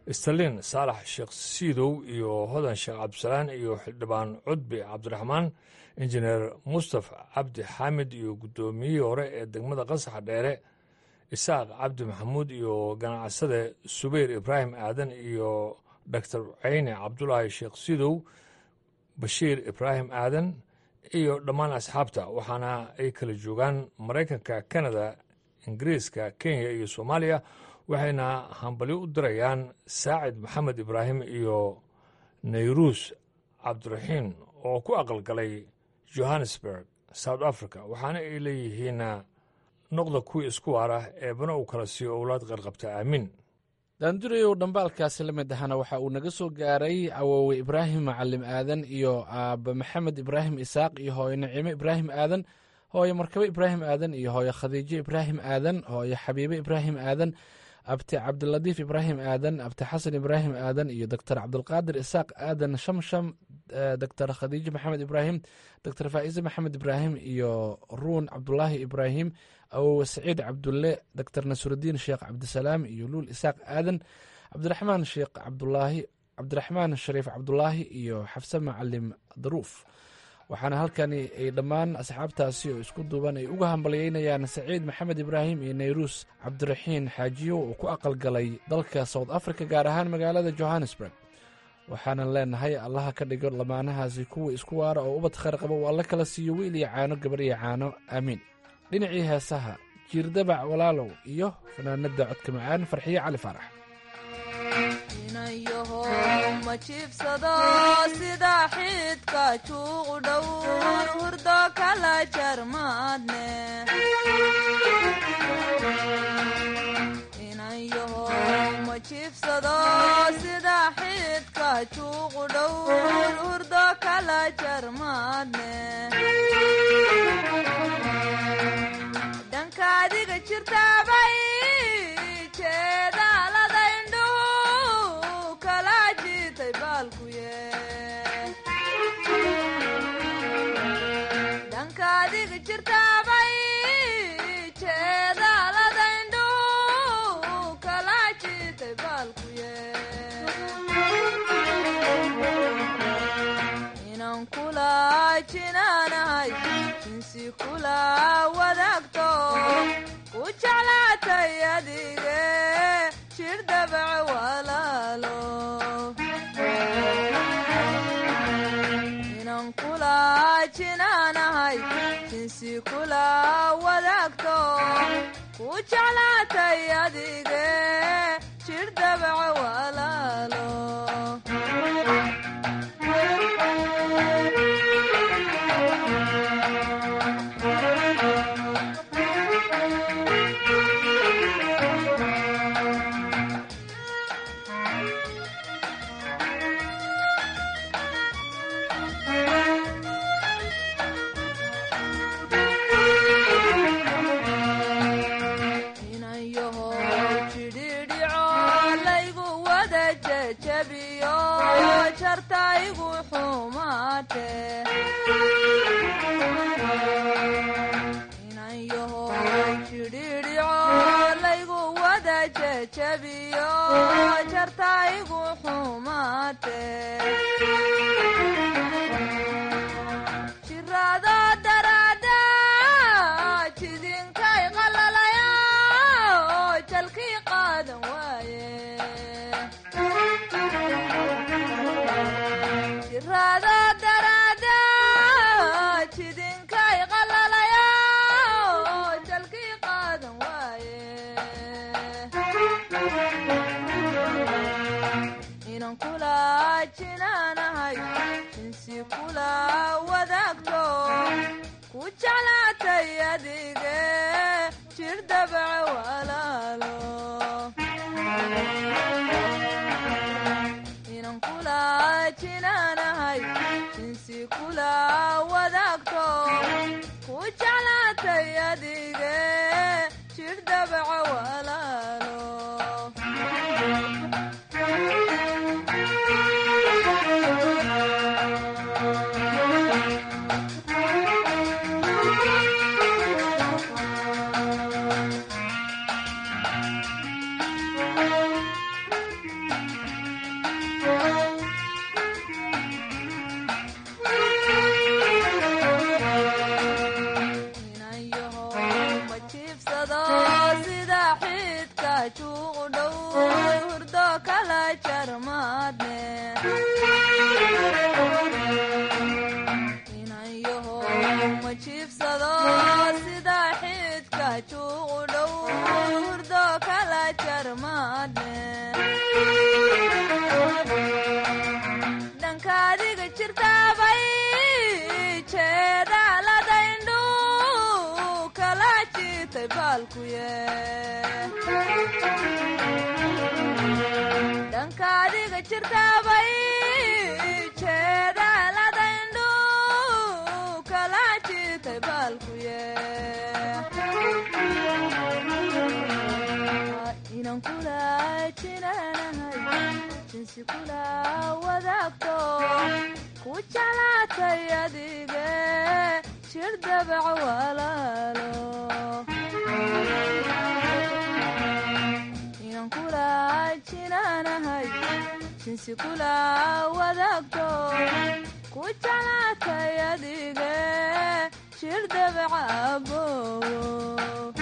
stalin saalax sheekh siidow iyo hodan sheekh cabdisalaan iyo xildhibaan cudbi cabdiraxmaan injineer mustafa cabdi xaamid iyo guddoomiyihii hore ee degmada qasaxa dheere isaaq cabdi maxamuud iyo ganacsade subayr ibraahim aadan iyo doctor ceyne cabdulaahi sheekh sidow bashiir ibraahim aadan iyo dhammaan asxaabta waxaana ay kala joogaan maraykanka kanada ingiriiska kenya iyo soomaaliya waxayna hambalyo u dirayaan saacid maxamed ibraahim iyo nayruus cabdiraxiin oo ku aqalgalay johannesburg south africa waxaana ay leeyihiin noqda kuwii isku waara eebana uu kala siiyo owlaad qarqabta aamiin daandurayow dhambaalkaasi la mid ahana waxa uu naga soo gaaray awoowe ibraahim macalim aadan iyo aaba maxamed ibraahim isaaq iyo hooyo nacimo ibraahim aadan hooyo markabo ibraahim aadan iyo hooyo khadiijo ibraahim aadan hooyo xabiibe ibraahim aadan abti cabdiladiif ibraahim aadan abti xasan ibraahim aadan iyo doctor cabdulqaadir isaaq aadan shamsham doctor khadiijo maxamed ibraahim doctor faa'iise maxamed ibraahim iyo ruun cabdulaahi ibraahim awowe saciid cabdulle doctor nasrudiin sheekh cabdisalaam iyo luul isaaq aadan cabdiraxmaan sheekh cabdulaahi cabdiraxmaan shariif cabdulaahi iyo xafse macalim daruuf waxaana halkani ay dhammaan asxaabtaasi oo isku duuban ay uga hambalyeynayaan saciid maxamed ibraahim iyo nayruus cabdiraxiin xaajiyo oo ku aqalgalay dalka south africa gaar ahaan magaalada johannesburg waxaanan leenahay allaha ka dhigo lamaanahaasi kuwa isku waara oo ubad khayr qaba uu alla kala siiyo wiil iyo caano gabar iyo caano aamiin dhinacii heesaha jiirdabac walaalow iyo fanaanada codka macaan farxiye cali faarax ma jiibsado sida xidka juuqu dhowr hurdo kala jarmaadne inayaho ma jiibsado sida xidka juuqu dhowr hurdo kala jarmaadne dhanka adiga jirtaabay jeedaalada indhuhu kala jitay baalkuye dhanka adiga jirtaabay jeedaalada indhuhu kala jitay baalkuye inaan kula jinaanahay jinsi kula wadaagto ku jeclaatay adige jir dabac walaalo inaan kula jinaanahay jinsi kula wadaagto ku jeclaatay adige jir dabac walaalo inayaho jidhidhico laygu wada jejabiyo jartaygu xumaate inayaho jidhidhico laygu wada jejabiyo jartaygu xumaate jiraado daraada jidinkay qalalaya jalkii qaadan waaye jiraado daraada jidinkay qalalaya jalkii qaadan waaye inaan kula jinaanahay jinsi kula wadaagto ku jeclaatay adige jir dabac walaalo inaan kula jinaanahay jinsi kula wadaagto ku jeclaatay adige jir dabac walaalo juuqu dhow hurdo kala jarmaadne inayaho ma jiibsado sida xidka juuqu dhow hurdo kala jarmaadne dhanka adiga jirtaabay jeedaaladaindhu kala jitay baalkuye dhanka adiga jirtaabay jeedaaladaindhu kala jitay baalkuye inan kula jinaanahay jinsi kula wadaagto ku jeclaatay adige jir dabac walaalo inan kula jinaanahay jinsi kula wadaagto ku jeclaatay adige jir dabac abowo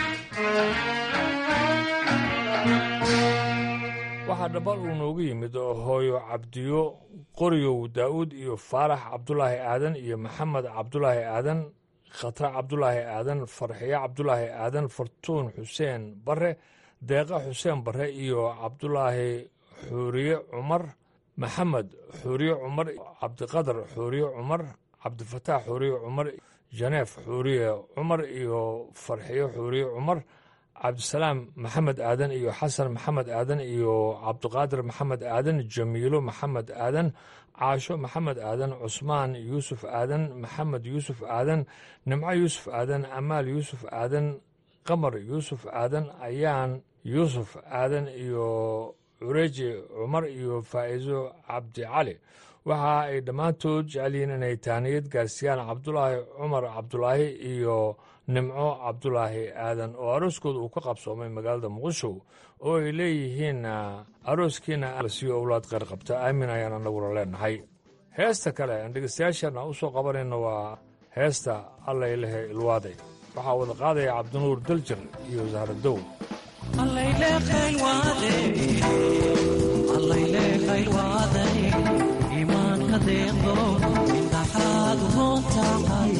waxaa dhambal uu noogu yimid oo hooyo cabdiyo qoryow daa'uud iyo faarax cabdulaahi aadan iyo maxamed cabdulaahi aadan khatra cabdulaahi aadan farxiyo cabdulaahi aadan fartuun xuseen bare deeqa xuseen bare iyo cabdulaahi xuuriye cumar maxamed xuuriye cumar cabdiqadar xuuriye cumar cabdifataax xuuriye cumar janeef xuuriye cumar iyo farxiyo xuuriye cumar cabdisalaam maxamed aadan iyo xasan maxamed aadan iyo cabdiqaadir maxamed aadan jamiilo maxamed aadan caasho maxamed aadan cusmaan yuusuf aadan maxamed yuusuf aadan nimco yuusuf aadan amaal yuusuf aadan qamar yuusuf aadan ayaan yuusuf aadan iyo cureji cumar iyo faa'iiso cabdi cali waxa ay dhammaantood jecel yihiin inay taaniyad gaarsiiyaan cabdulaahi cumar cabdulaahi iyo nimco cabdulaahi aadan oo arooskooda uu ka qabsoomay magaalada muqdisho oo ay leeyihiin arooskiina lasiyo owlaad qeyr qabta aamin ayaan annaguna leenahay heesta kale aan dhegeystayaashana u soo qabanayno waa heesta allaylehe ilwaaday waxaa wada qaadaya cabdinuur daljir iyo zahradow imaanka deeqdo indhaxaad roon tahay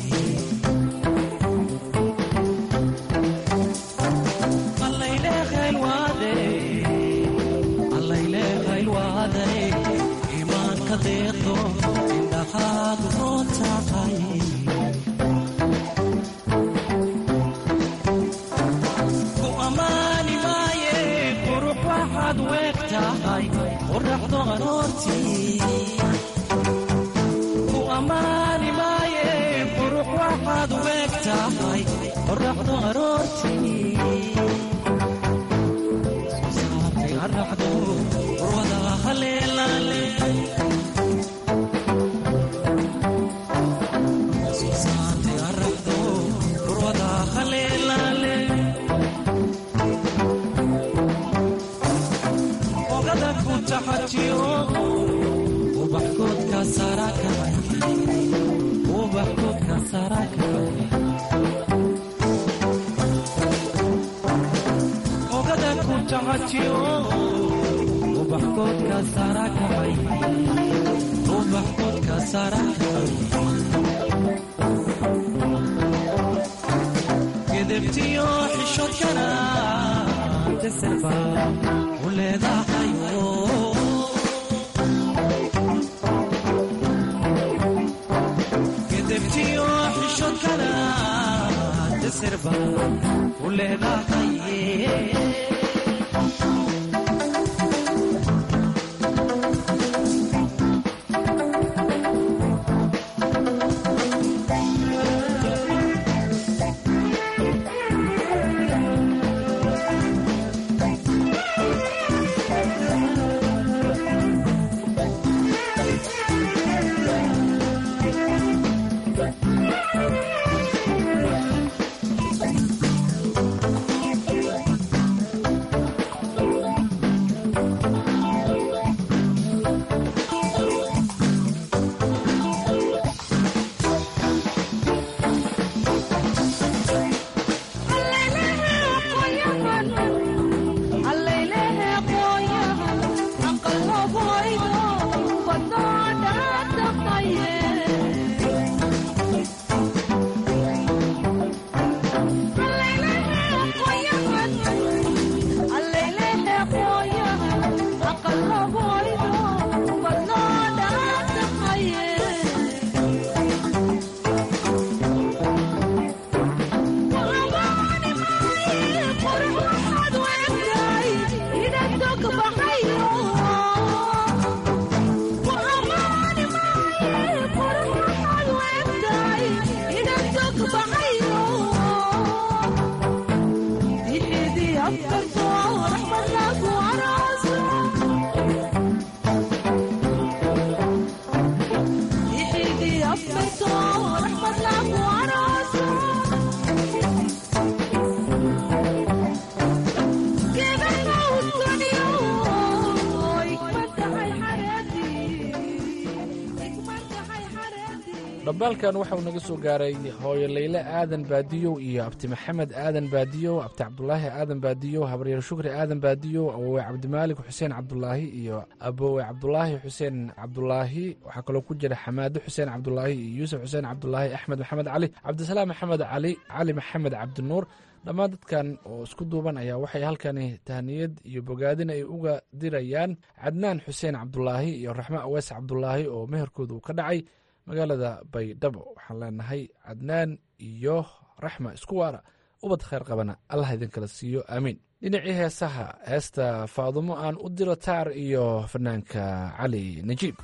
imaanka deeqdo indhaxaad roon tahay ku ammaani maaye qurux waxaad weeg tahay qoraxdo aroortii ku ammaani maaye qurux waxaad weeg tahay qoraxdo aroortii araxdo urwada haleelaale suusaante araxdo urwada haleelaale ogada ku taxatiyo ubaxkoodka sarakay ubaxkoodka sarakay ogada ku taxatiyo ubaxkoodka sarakay ubaxkoodka sarakay gedebtiyo xishoodkana deserba u leedahayo gedebtiyo xishoodkana deserba u leedahaye dhambaalkan waxauu naga soo gaaray hooyo layle aadan baadiyow iyo abti maxamed aadan baadiyow abti cabdulaahi aadan baadiyow habaryeer shukri aadan baadiyow awowe cabdimaalik xuseen cabdulaahi iyo abowe cabdulaahi xuseen cabdulaahi waxaa kaloo ku jira xamaado xuseen cabdulaahi iyo yuusuf xuseen cabdulaahi axmed maxamed cali cabdisalaam maxamed cali cali maxamed cabdinuur dhammaan dadkan oo isku duuban ayaa waxay halkani tahniyad iyo bogaadin ay uga dirayaan cadnaan xuseen cabdulaahi iyo raxmo awees cabdulaahi oo meherkooda uu ka dhacay magaalada baydhabo waxaan leenahay cadnaan iyo raxma isku waara ubad khayr qabana allah idinkala siiyo aamiin dhinacii heesaha heesta faadumo aan u diro taar iyo fanaanka cali najiib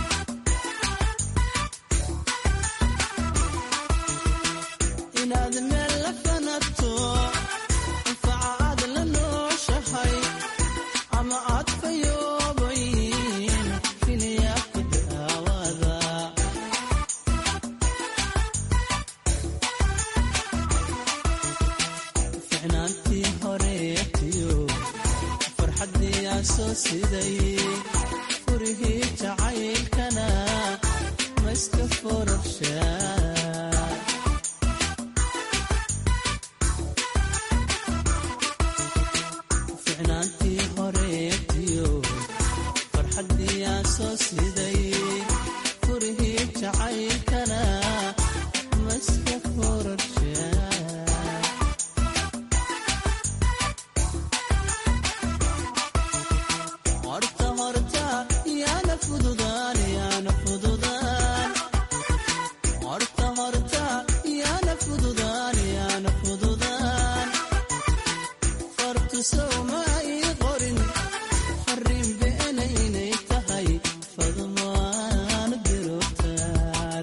inaad soo siday furihii jacaylkana mayska forabshaa ficnaantii horeetiyo farxaddii aan soo siday furihii jacaylkana mayska forabshaa horta horta yaana fududaan yaana fududaan horta horta yaana fududaan yaana fududaan fartu sowma ii qorin farriin beena inay tahay fadmaan dirogtaar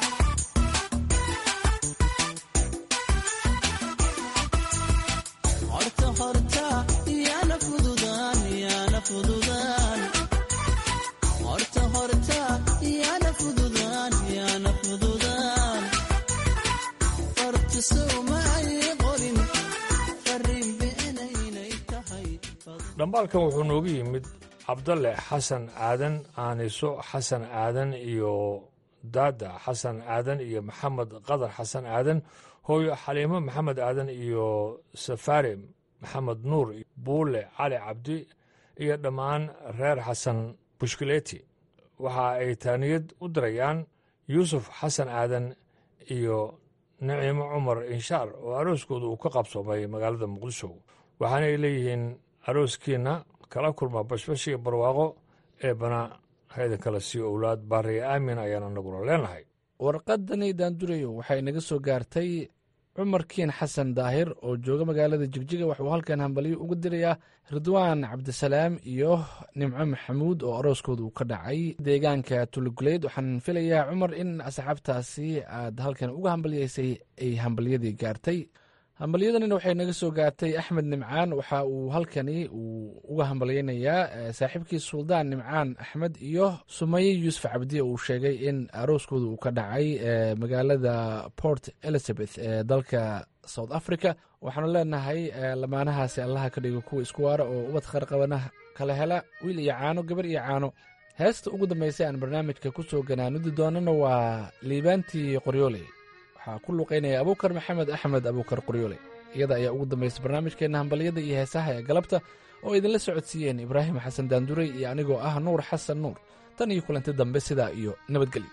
horta horta yaana fududaan yaana fududaan horta horta yaana fududaan yaana fududaan fartu sowma ay qorin farriin beena inay tahay dhambaalkan wuxuu noogu yimid cabdalle xasan aadan aaniso xasan aadan iyo daada xasan aadan iyo maxamed qadar xasan aadan hooyo xaliimo maxamed aadan iyo safaari maxamed nuur buule cali cabdi iyo dhammaan reer xasan bushkileeti waxa ay taaniyad u dirayaan yuusuf xasan aadan iyo naciimo cumar inshaar oo arooskooda uu ka qabsoomay magaalada muqdisho waxaana ay leeyihiin arooskiinna kala kulma bashbash iyo barwaaqo ee bana haydan kala sii owlaad baariya aamin ayaan anaguna leenahay warqadani daandurayo waxay naga soo gaartay cumar kiin xasan daahir oo jooga magaalada jigjiga waxuu halkan hambalyo uga dirayaa ridwaan cabdisalaam iyo nimco maxamuud oo arooskooda uu ka dhacay deegaanka tuluguleyd waxaan filayaa cumar in asxaabtaasi aad halkan uga hambalyaysay ay hambalyadii gaartay hambalyadanina waxay naga soo gaartay axmed nimcaan waxa uu halkani uu uga hambalyaynayaa saaxiibkii suldaan nimcaan axmed iyo sumaye yuusuf cabdi uu sheegay in arooskooda uu ka dhacay magaalada port elizabeth ee dalka south africa waxaanu leenahay lamaanahaasi allaha ka dhigo kuwa isku waara oo ubad qarqabana kala hela wiil iyo caano gabar iyo caano heesta ugu dambaysa aan barnaamijka ku soo ganaanudi doonana waa liibaantii qoryooley waxaa ku luqaynaya abuukar maxamed axmed abuukar qoryoole iyada ayaa ugu dambaysa barnaamijkeenna hambalyada iyo heesaha ee galabta oo idinla socodsiiyeen ibraahim xasan daanduray iyo anigoo ah nuur xasan nuur tan iyo kulanti dambe sidaa iyo nabadgelyo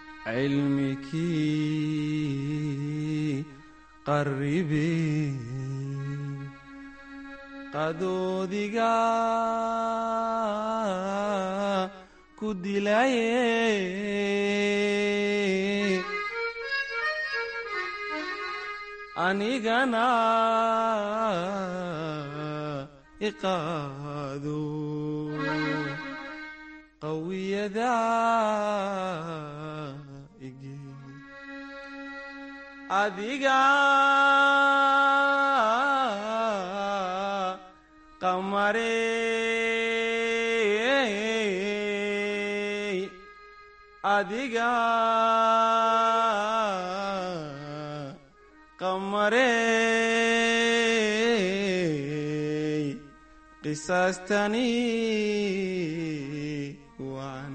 cilmikii qarribe qadoodiga ku dilaye anigana iqaado qawiyada ige adiga qamarey adiga qamarey qisaastani waan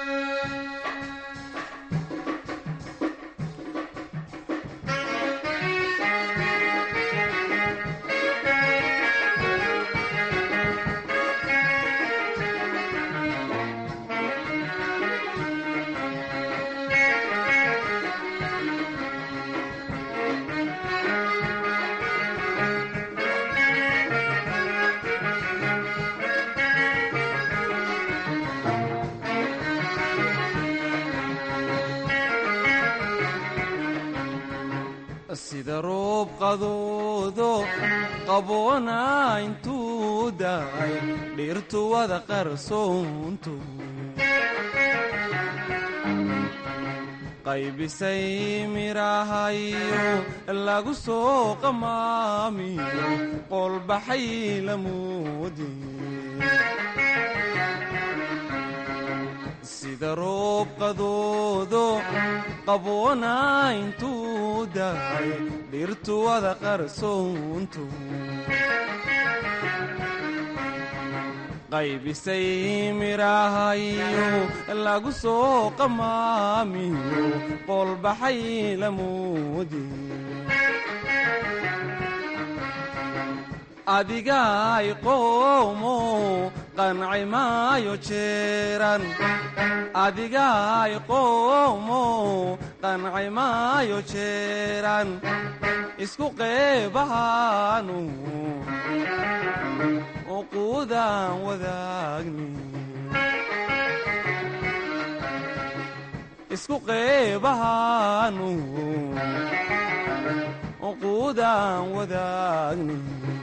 sida roob qadoodo qaboona intuu daay dhirtu wada qarsoonto qaybisay midhahayo lagu soo qamaamiyo qolbaxay lamoodi sida roob qadoodo qaboona intuu daay dhirtu wada qarsoonto qaybisay midhahayo lagu soo qamaamiyo qoolbaxay lamoodi adigaay qoomo qanci maayo jeeran adigaay qoomo qanci maayo jeeran isku qeebahaanu uquudaan wadaagni isku qeebahaanu uquudaan wadaagni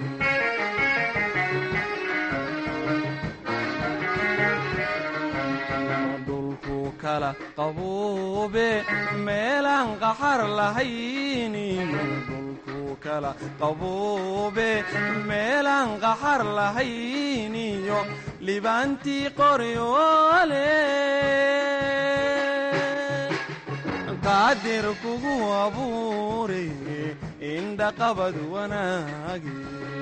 dhulku kala qabuube meelaan qaxar lahayniyo dhulku kala qabuube meelaan qaxar lahayniyo libaantii qoryoole qaadir kugu abuure indhaqabad wanaage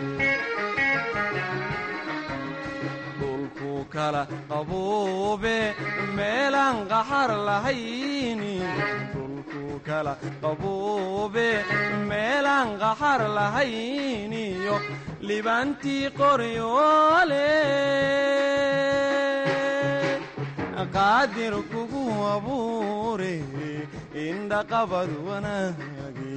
dhulku kala qabuube meelaan qaxar lahayni dhulku kala qabuube meelaan qaxar lahayniyo libaantii qoryoole qaadir kugu abuure indhaqabad wanaage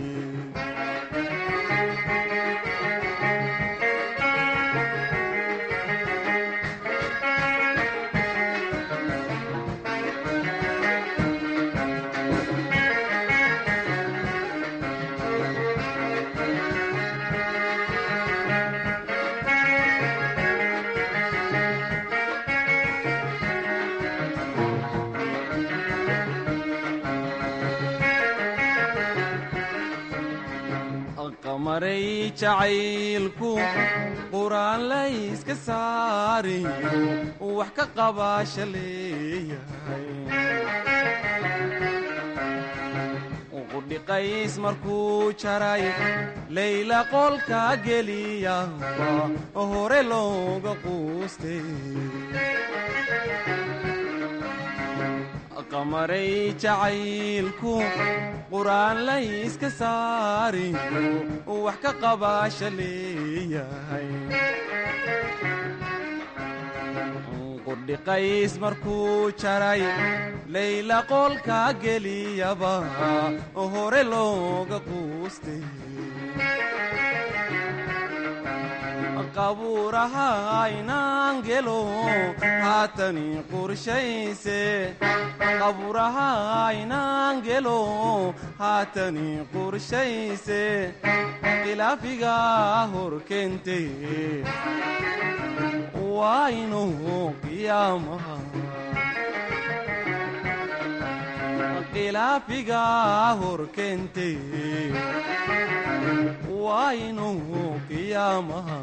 qamaray jacaylku quraan layska saariyo wax ka qabaasha leeyahay qudhiqays markuu jaray layla qolka geliyaba hore looga quustay qamaray jacaylku quraan layska saariyo wax ka qabaasha leeyahay qudhiqays markuu jaray layla qolka geliyaba hore looga quustay qabuuraha aynaan gelo haatani qorshayse qabuuraha aynaan gelo haatani qorshayse khilaafiga hor keente waa inuu qiyaamaha khilaafiga hor keente waa inuu qiyaamaha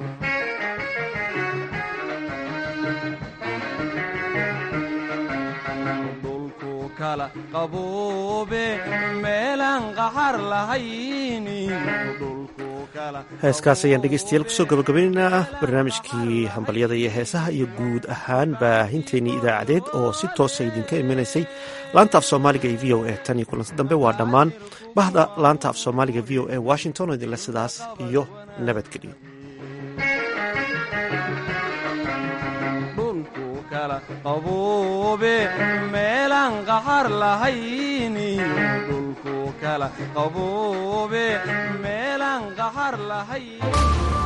dhulku kala qabuube meelaan qaxar lahayni dhulku kala heeskaas ayaan dhegeystayaal kusoo gabagabaynaynaa barnaamijkii hambalyada iyo heesaha iyo guud ahaan baahinteennii idaacadeed oo si toosa idinka imanaysay laanta af soomaaliga ee v o a tan iyo kulanti dambe waa dhammaan bahda laanta af soomaaliga v o a washington oo idinle sidaas iyo nabadgelyo dhulku kala qabuube meelaan qaxar lahayni dhulku kala qabuube meelaan qaxar lahayn